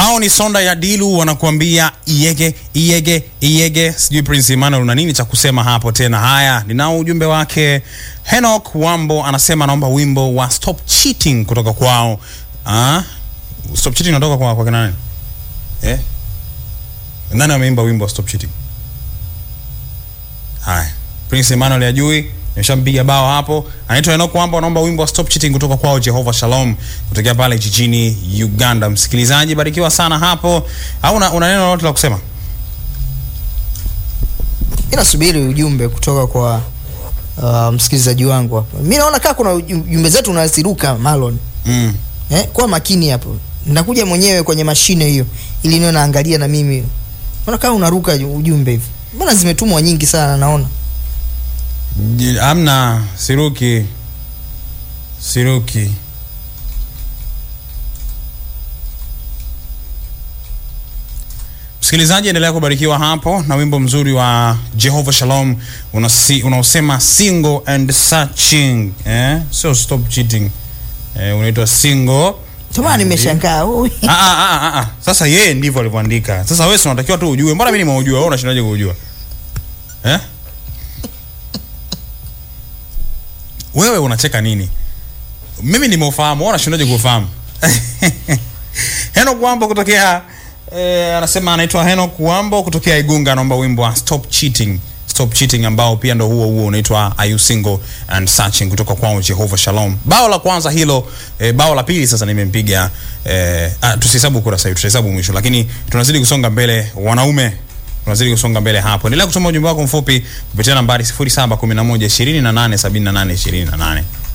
Hao ni Sonda ya Dilu wanakuambia iyege iyege iyege. Sijui Prince Emmanuel una nini cha kusema hapo tena. Haya, ninao ujumbe wake. Henok Wambo anasema anaomba wimbo wa Stop Cheating kutoka kwao. Ah? Stop Cheating unatoka kwa kwa kina nani? Eh? Nani ameimba wimbo wa Stop Cheating? Haya. Prince Emmanuel ajui nimeshampiga bao hapo. Anaitwa Enoch Wamba, anaomba wimbo wa Stop Cheating kutoka kwao Jehovah Shalom kutokea pale jijini Uganda. Msikilizaji, barikiwa sana hapo. Au una, una neno lolote la kusema? mi nasubiri ujumbe kutoka kwa uh, msikilizaji wangu hapa mi naona kaa kuna uju- jumbe zetu unaziruka malon Mm. eh, kuwa makini hapo nakuja mwenyewe kwenye mashine hiyo ili niwe naangalia na mimi mbona kaa unaruka ujumbe hivi mbona zimetumwa nyingi sana naona J- Amna siruki. Siruki. Msikilizaji, endelea kubarikiwa hapo na wimbo mzuri wa Jehovah Shalom unasi- unaosema single and searching eh? Sio stop cheating eh, unaitwa single tamana and- nimeshangaa ui. Ah, ah, ah, ah, ah. Sasa yeye ndivyo alivyoandika. Sasa wewe si unatakiwa tu ujue. Mbona mimi nimeujua? Wewe unashindaje kuujua? Eh? Wewe unacheka nini? Mimi nimeufahamu, wewe unashindaje kuufahamu? Henok Wambo kutokea eh, anasema anaitwa Henok Wambo kutokea Igunga anaomba wimbo wa Stop Cheating. Stop Cheating ambao pia ndo huo huo unaitwa Are You Single and Searching kutoka kwao Jehovah Shalom. Bao la kwanza hilo, eh, bao la pili sasa nimempiga eh, ah, tusihesabu kurasa hiyo, tutahesabu mwisho, lakini tunazidi kusonga mbele wanaume tunazidi kusonga mbele hapo. Endelea kutuma ujumbe wako mfupi kupitia nambari 0711 28 78 28.